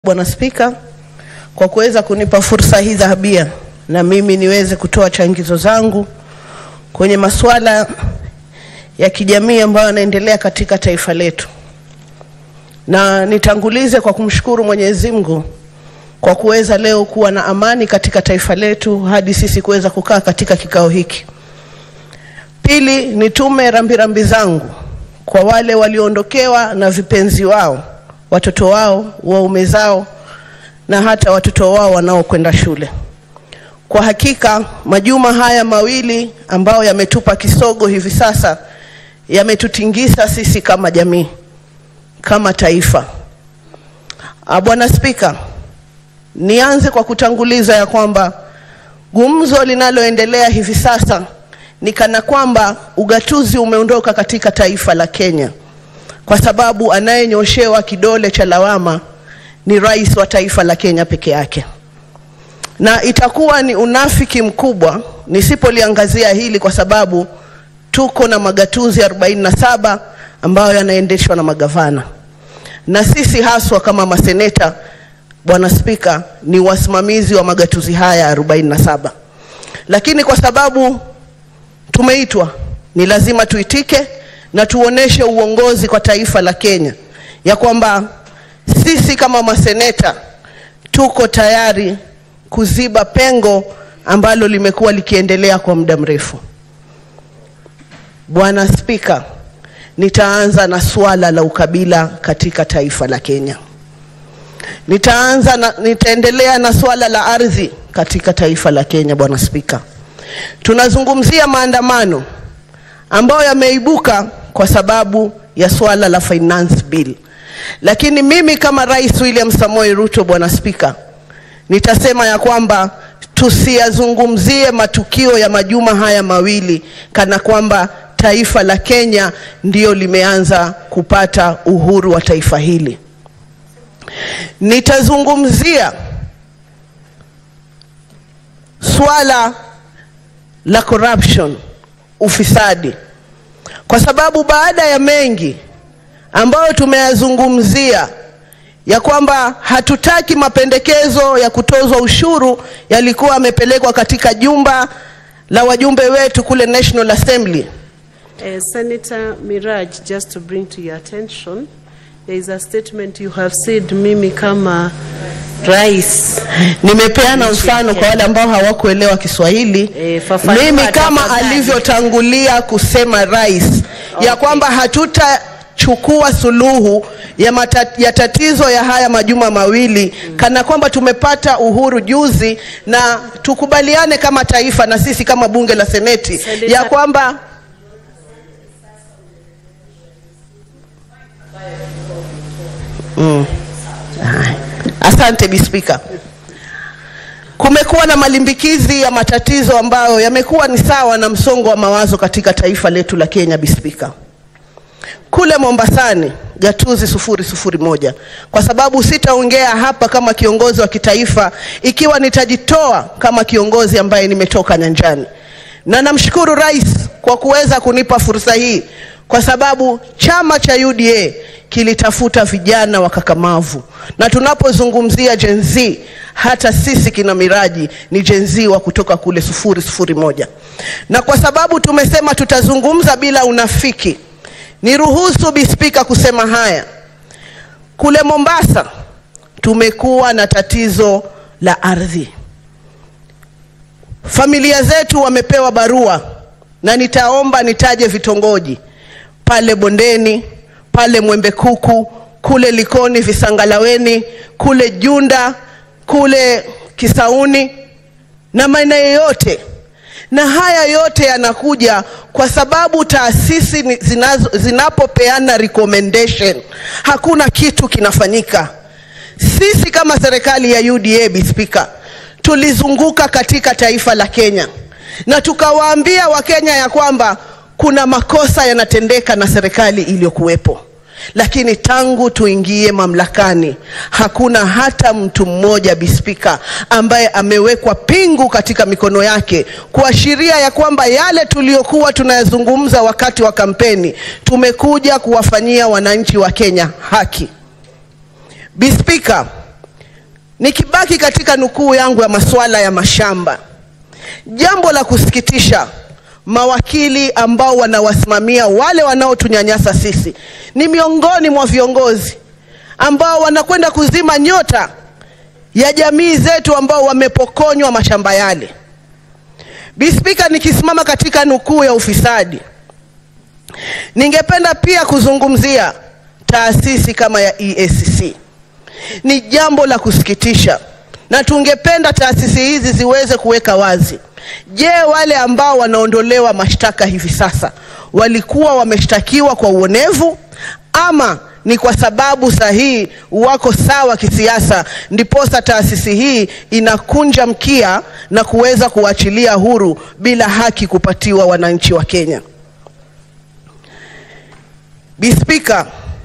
Bwana Spika kwa kuweza kunipa fursa hii dhahabia na mimi niweze kutoa changizo zangu kwenye masuala ya kijamii ambayo yanaendelea katika taifa letu, na nitangulize kwa kumshukuru Mwenyezi Mungu kwa kuweza leo kuwa na amani katika taifa letu hadi sisi kuweza kukaa katika kikao hiki. Pili, nitume rambirambi zangu kwa wale walioondokewa na vipenzi wao, watoto wao, waume zao na hata watoto wao wanaokwenda shule. Kwa hakika majuma haya mawili ambayo yametupa kisogo hivi sasa yametutingisa sisi kama jamii, kama taifa. Ah, Bwana Spika, nianze kwa kutanguliza ya kwamba gumzo linaloendelea hivi sasa ni kana kwamba ugatuzi umeondoka katika taifa la Kenya, kwa sababu anayenyoshewa kidole cha lawama ni rais wa taifa la Kenya peke yake, na itakuwa ni unafiki mkubwa nisipoliangazia hili, kwa sababu tuko na magatuzi 47 ambayo yanaendeshwa na magavana, na sisi haswa kama maseneta, Bwana Spika, ni wasimamizi wa magatuzi haya 47, lakini kwa sababu tumeitwa, ni lazima tuitike na tuoneshe uongozi kwa taifa la Kenya ya kwamba sisi kama maseneta tuko tayari kuziba pengo ambalo limekuwa likiendelea kwa muda mrefu. Bwana Spika, nitaanza na suala la ukabila katika taifa la Kenya. Nitaanza na, nitaendelea na suala la ardhi katika taifa la Kenya. Bwana Spika, tunazungumzia maandamano ambayo yameibuka kwa sababu ya suala la finance bill. Lakini mimi kama Rais William Samoei Ruto, Bwana Spika, nitasema ya kwamba tusiyazungumzie matukio ya majuma haya mawili kana kwamba taifa la Kenya ndiyo limeanza kupata uhuru wa taifa hili. Nitazungumzia swala la corruption, ufisadi, kwa sababu baada ya mengi ambayo tumeyazungumzia ya kwamba hatutaki mapendekezo ya kutozwa ushuru yalikuwa yamepelekwa katika jumba la wajumbe wetu kule National Assembly. Uh, Senator Miraj, just to bring to your attention, there is a statement you have said, mimi kama rais. Nimepeana mfano kwa wale ambao hawakuelewa Kiswahili. Eh, fafanua Mimi kama tafadhali. alivyotangulia kusema rais ya Okay. kwamba hatutachukua suluhu ya, mata, ya tatizo ya haya majuma mawili kana kwamba tumepata uhuru juzi, na tukubaliane kama taifa na sisi kama bunge la seneti Senator- ya kwamba Mm. Haya. Asante Bi Spika. Kumekuwa na malimbikizi ya matatizo ambayo yamekuwa ni sawa na msongo wa mawazo katika taifa letu la Kenya, Bi Spika. Kule Mombasani gatuzi sufuri sufuri moja, kwa sababu sitaongea hapa kama kiongozi wa kitaifa ikiwa nitajitoa kama kiongozi ambaye nimetoka nyanjani, na namshukuru rais kwa kuweza kunipa fursa hii, kwa sababu chama cha UDA kilitafuta vijana wakakamavu, na tunapozungumzia Gen Z, hata sisi kina Miraji ni Gen Z wa kutoka kule sufuri sufuri moja, na kwa sababu tumesema tutazungumza bila unafiki Niruhusu Bi Spika kusema haya. Kule Mombasa tumekuwa na tatizo la ardhi. Familia zetu wamepewa barua na nitaomba nitaje vitongoji pale Bondeni, pale Mwembe Kuku, kule Likoni, Visangalaweni, kule Junda, kule Kisauni na maeneo yote na haya yote yanakuja kwa sababu taasisi ni- zinazo- zinapopeana recommendation hakuna kitu kinafanyika. Sisi kama serikali ya UDA, Bi Spika, tulizunguka katika taifa la Kenya na tukawaambia Wakenya ya kwamba kuna makosa yanatendeka na serikali iliyokuwepo lakini tangu tuingie mamlakani hakuna hata mtu mmoja bispika ambaye amewekwa pingu katika mikono yake kuashiria ya kwamba yale tuliyokuwa tunayazungumza wakati wa kampeni tumekuja kuwafanyia wananchi wa Kenya haki. Bispika, Nikibaki katika nukuu yangu ya masuala ya mashamba, jambo la kusikitisha, mawakili ambao wanawasimamia wale wanaotunyanyasa sisi ni miongoni mwa viongozi ambao wanakwenda kuzima nyota ya jamii zetu ambao wamepokonywa mashamba yale. Bispika, nikisimama katika nukuu ya ufisadi, ningependa pia kuzungumzia taasisi kama ya EACC. Ni jambo la kusikitisha, na tungependa taasisi hizi ziweze kuweka wazi. Je, wale ambao wanaondolewa mashtaka hivi sasa walikuwa wameshtakiwa kwa uonevu ama ni kwa sababu sahihi wako sawa kisiasa, ndiposa taasisi hii inakunja mkia na kuweza kuachilia huru bila haki kupatiwa wananchi wa Kenya. Bispika,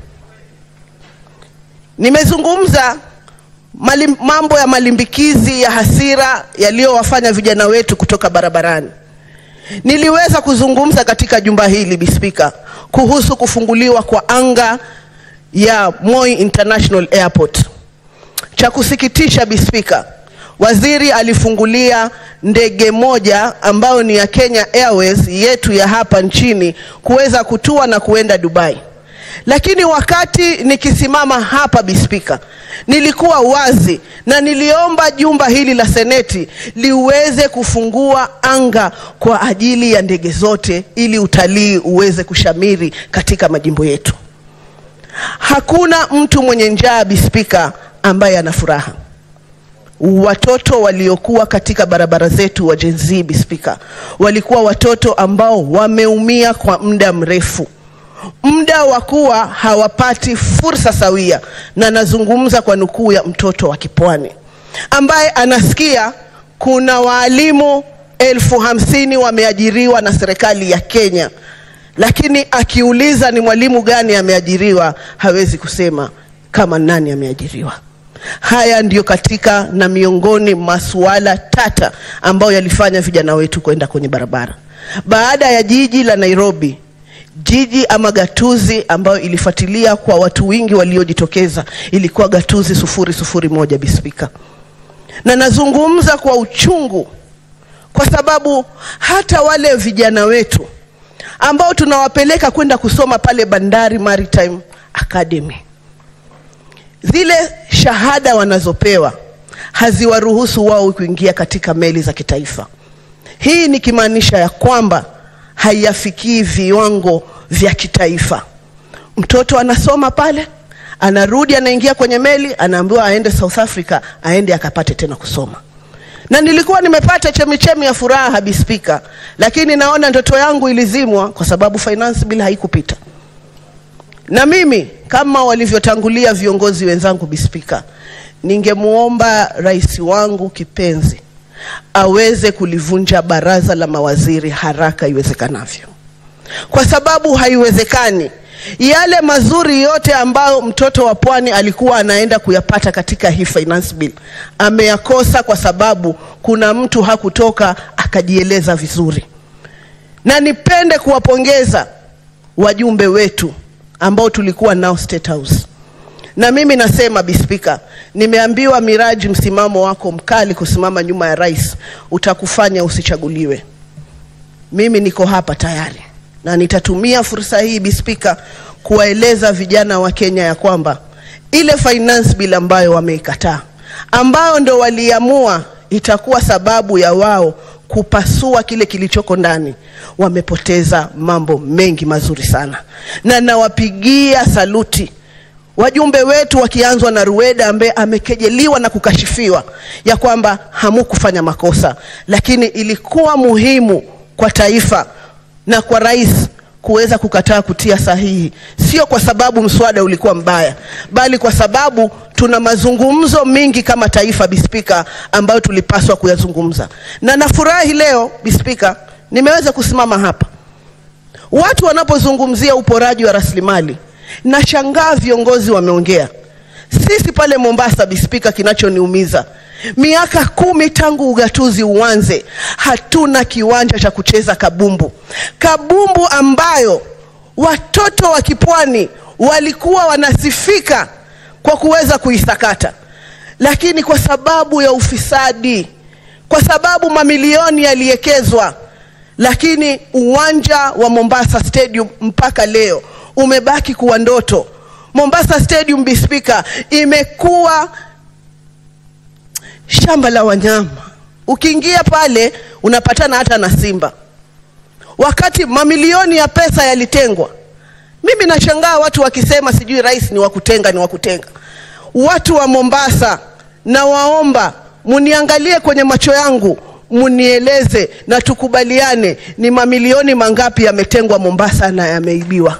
nimezungumza malim, mambo ya malimbikizi ya hasira yaliyowafanya vijana wetu kutoka barabarani. Niliweza kuzungumza katika jumba hili Bispika kuhusu kufunguliwa kwa anga ya Moi International Airport. Cha kusikitisha Bispika, waziri alifungulia ndege moja ambayo ni ya Kenya Airways yetu ya hapa nchini kuweza kutua na kuenda Dubai. Lakini wakati nikisimama hapa Bispika, nilikuwa wazi na niliomba jumba hili la Seneti liweze kufungua anga kwa ajili ya ndege zote ili utalii uweze kushamiri katika majimbo yetu. Hakuna mtu mwenye njaa Bispika ambaye ana furaha. Watoto waliokuwa katika barabara zetu wa Gen Z Bispika, walikuwa watoto ambao wameumia kwa muda mrefu, muda wa kuwa hawapati fursa sawia, na nazungumza kwa nukuu ya mtoto wa Kipwani ambaye anasikia kuna waalimu elfu hamsini wameajiriwa na serikali ya Kenya lakini akiuliza ni mwalimu gani ameajiriwa, hawezi kusema kama nani ameajiriwa. Haya ndiyo katika na miongoni masuala tata ambayo yalifanya vijana wetu kwenda kwenye barabara. Baada ya jiji la Nairobi, jiji ama gatuzi ambayo ilifuatilia kwa watu wengi waliojitokeza ilikuwa gatuzi sufuri sufuri moja Bispika, na nazungumza kwa uchungu kwa sababu hata wale vijana wetu ambao tunawapeleka kwenda kusoma pale Bandari Maritime Academy, zile shahada wanazopewa haziwaruhusu wao kuingia katika meli za kitaifa. Hii nikimaanisha ya kwamba haiyafikii viwango vya kitaifa. Mtoto anasoma pale, anarudi, anaingia kwenye meli, anaambiwa aende South Africa, aende akapate tena kusoma na nilikuwa nimepata chemichemi ya furaha Bispika, lakini naona ndoto yangu ilizimwa kwa sababu finance bill haikupita. Na mimi kama walivyotangulia viongozi wenzangu Bispika, ningemwomba rais wangu kipenzi aweze kulivunja baraza la mawaziri haraka iwezekanavyo, kwa sababu haiwezekani yale mazuri yote ambayo mtoto wa pwani alikuwa anaenda kuyapata katika hii finance bill ameyakosa kwa sababu kuna mtu hakutoka akajieleza vizuri. Na nipende kuwapongeza wajumbe wetu ambao tulikuwa nao State House. Na mimi nasema Bispika, nimeambiwa Miraji, msimamo wako mkali kusimama nyuma ya rais utakufanya usichaguliwe. Mimi niko hapa tayari na nitatumia fursa hii Bispika kuwaeleza vijana wa Kenya ya kwamba ile finance bill ambayo wameikataa, ambayo ndo waliamua itakuwa sababu ya wao kupasua kile kilichoko ndani, wamepoteza mambo mengi mazuri sana, na nawapigia saluti wajumbe wetu wakianzwa na Rueda ambaye amekejeliwa na kukashifiwa ya kwamba hamukufanya makosa, lakini ilikuwa muhimu kwa taifa na kwa rais kuweza kukataa kutia sahihi, sio kwa sababu mswada ulikuwa mbaya, bali kwa sababu tuna mazungumzo mengi kama taifa Bispika, ambayo tulipaswa kuyazungumza. Na nafurahi leo Bispika, nimeweza kusimama hapa, watu wanapozungumzia uporaji wa rasilimali, nashangaa viongozi wameongea. Sisi pale Mombasa Bispika, kinachoniumiza miaka kumi tangu ugatuzi uanze, hatuna kiwanja cha kucheza kabumbu. Kabumbu ambayo watoto wa kipwani walikuwa wanasifika kwa kuweza kuisakata. lakini kwa sababu ya ufisadi, kwa sababu mamilioni yaliwekezwa, lakini uwanja wa Mombasa Stadium mpaka leo umebaki kuwa ndoto. Mombasa Stadium, Bi Spika, imekuwa shamba la wanyama. Ukiingia pale unapatana hata na simba, wakati mamilioni ya pesa yalitengwa. Mimi nashangaa watu wakisema sijui rais ni wa kutenga, ni wa kutenga. Watu wa Mombasa, nawaomba muniangalie kwenye macho yangu, munieleze na tukubaliane, ni mamilioni mangapi yametengwa Mombasa na yameibiwa?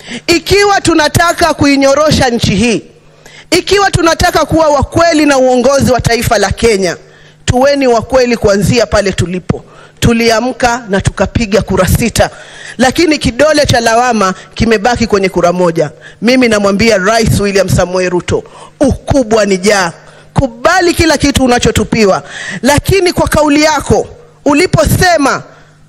Ikiwa tunataka kuinyorosha nchi hii, ikiwa tunataka kuwa wakweli na uongozi wa taifa la Kenya, tuweni wakweli kuanzia pale tulipo. Tuliamka na tukapiga kura sita, lakini kidole cha lawama kimebaki kwenye kura moja. Mimi namwambia Rais William Samoei Ruto, ukubwa ni jaa, kubali kila kitu unachotupiwa, lakini kwa kauli yako uliposema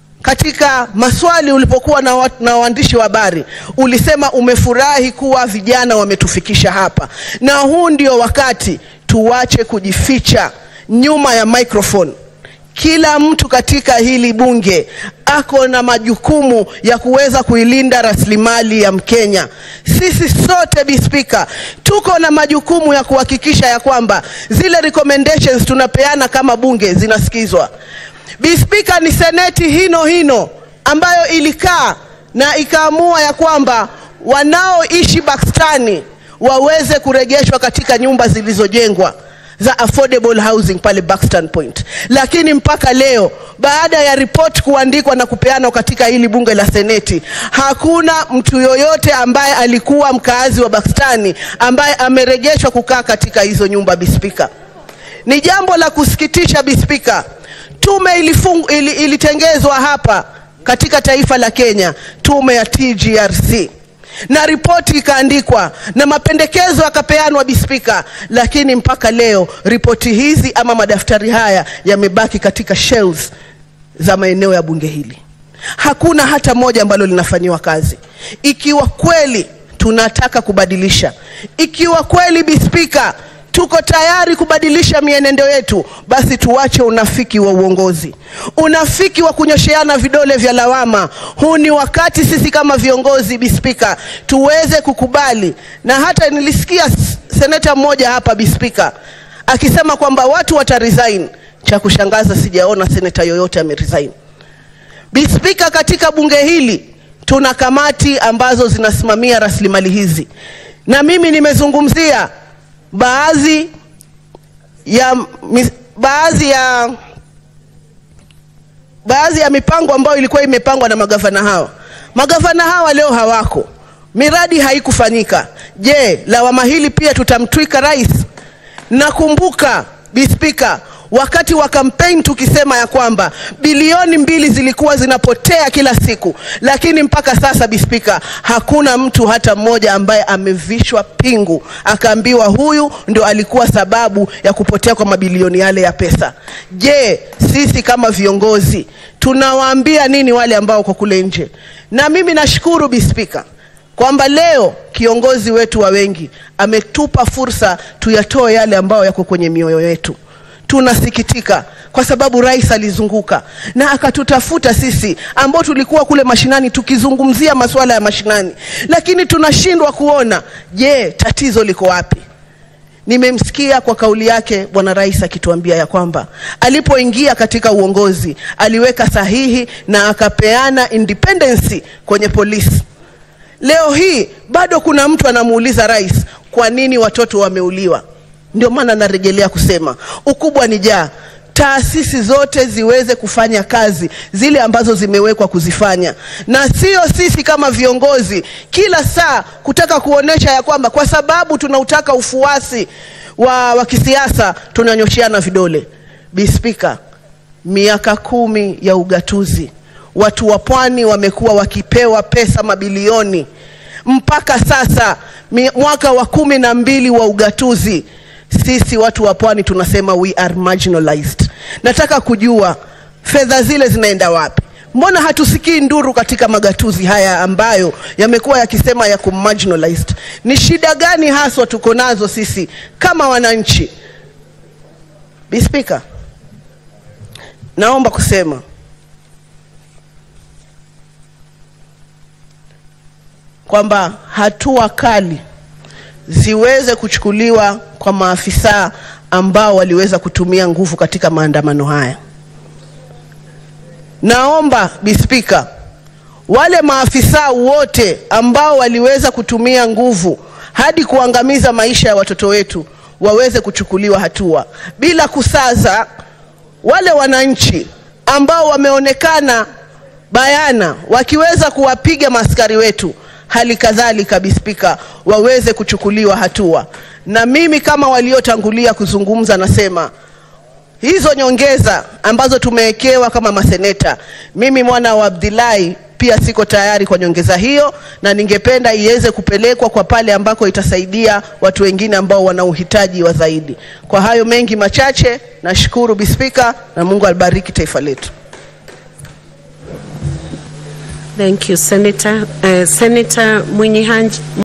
katika maswali ulipokuwa na, wa, na waandishi wa habari ulisema umefurahi kuwa vijana wametufikisha hapa, na huu ndio wakati tuwache kujificha nyuma ya microphone. Kila mtu katika hili bunge ako na majukumu ya kuweza kuilinda rasilimali ya Mkenya. Sisi sote Bi Spika, tuko na majukumu ya kuhakikisha ya kwamba zile recommendations tunapeana kama bunge zinasikizwa. Bi Spika, ni seneti hino hino ambayo ilikaa na ikaamua ya kwamba wanaoishi Bakstani waweze kurejeshwa katika nyumba zilizojengwa za affordable housing pale Buxton Point, lakini mpaka leo baada ya ripoti kuandikwa na kupeanwa katika hili bunge la seneti, hakuna mtu yoyote ambaye alikuwa mkaazi wa Buxton ambaye amerejeshwa kukaa katika hizo nyumba. Bispika, ni jambo la kusikitisha Bispika. Tume ilifung, ili, ilitengezwa hapa katika taifa la Kenya, tume ya TGRC na ripoti ikaandikwa na mapendekezo yakapeanwa Bispika, lakini mpaka leo ripoti hizi ama madaftari haya yamebaki katika shelves za maeneo ya bunge hili. Hakuna hata moja ambalo linafanyiwa kazi. Ikiwa kweli tunataka kubadilisha, ikiwa kweli Bispika tuko tayari kubadilisha mienendo yetu, basi tuache unafiki wa uongozi, unafiki wa kunyosheana vidole vya lawama. Huu ni wakati sisi kama viongozi Bispika tuweze kukubali, na hata nilisikia seneta mmoja hapa Bispika akisema kwamba watu wataresign. Cha kushangaza sijaona seneta yoyote ameresign. Bispika, katika bunge hili tuna kamati ambazo zinasimamia rasilimali hizi, na mimi nimezungumzia baadhi ya baadhi ya baadhi ya mipango ambayo ilikuwa imepangwa na magavana hawa. Magavana hawa leo hawako, miradi haikufanyika. Je, lawama hili pia tutamtwika rais? Nakumbuka Bispika, wakati wa kampeni tukisema ya kwamba bilioni mbili zilikuwa zinapotea kila siku, lakini mpaka sasa Bispika, hakuna mtu hata mmoja ambaye amevishwa pingu akaambiwa huyu ndo alikuwa sababu ya kupotea kwa mabilioni yale ya pesa. Je, sisi kama viongozi tunawaambia nini wale ambao wako kule nje? Na mimi nashukuru Bispika kwamba leo kiongozi wetu wa wengi ametupa fursa tuyatoe yale ambayo yako kwenye mioyo yetu. Tunasikitika kwa sababu rais alizunguka na akatutafuta sisi ambao tulikuwa kule mashinani tukizungumzia masuala ya mashinani, lakini tunashindwa kuona, je, tatizo liko wapi? Nimemsikia kwa kauli yake bwana rais akituambia ya kwamba alipoingia katika uongozi aliweka sahihi na akapeana independence kwenye polisi. Leo hii bado kuna mtu anamuuliza rais, kwa nini watoto wameuliwa? Ndio maana narejelea kusema ukubwa ni jaa, taasisi zote ziweze kufanya kazi zile ambazo zimewekwa kuzifanya, na sio sisi kama viongozi kila saa kutaka kuonesha ya kwamba kwa sababu tunautaka ufuasi wa, wa kisiasa tunanyoshiana vidole. Bispika, miaka kumi ya ugatuzi watu wa pwani wamekuwa wakipewa pesa mabilioni mpaka sasa mwaka wa kumi na mbili wa ugatuzi sisi watu wa pwani tunasema we are marginalized. Nataka kujua fedha zile zinaenda wapi? Mbona hatusikii nduru katika magatuzi haya ambayo yamekuwa yakisema yako marginalized? Ni shida gani haswa tuko nazo sisi kama wananchi? Bi Spika, naomba kusema kwamba hatua kali ziweze kuchukuliwa kwa maafisa ambao waliweza kutumia nguvu katika maandamano haya. Naomba Bi Spika, wale maafisa wote ambao waliweza kutumia nguvu hadi kuangamiza maisha ya watoto wetu waweze kuchukuliwa hatua bila kusaza. Wale wananchi ambao wameonekana bayana wakiweza kuwapiga maaskari wetu, hali kadhalika Bi Spika, waweze kuchukuliwa hatua. Na mimi kama waliotangulia kuzungumza, nasema hizo nyongeza ambazo tumewekewa kama maseneta, mimi mwana wa Abdullahi pia siko tayari kwa nyongeza hiyo, na ningependa iweze kupelekwa kwa pale ambako itasaidia watu wengine ambao wana uhitaji wa zaidi. Kwa hayo mengi machache, nashukuru Bi Spika, na Mungu alibariki taifa letu. Thank you, Senator. Uh, Senator Mwinyi Hanj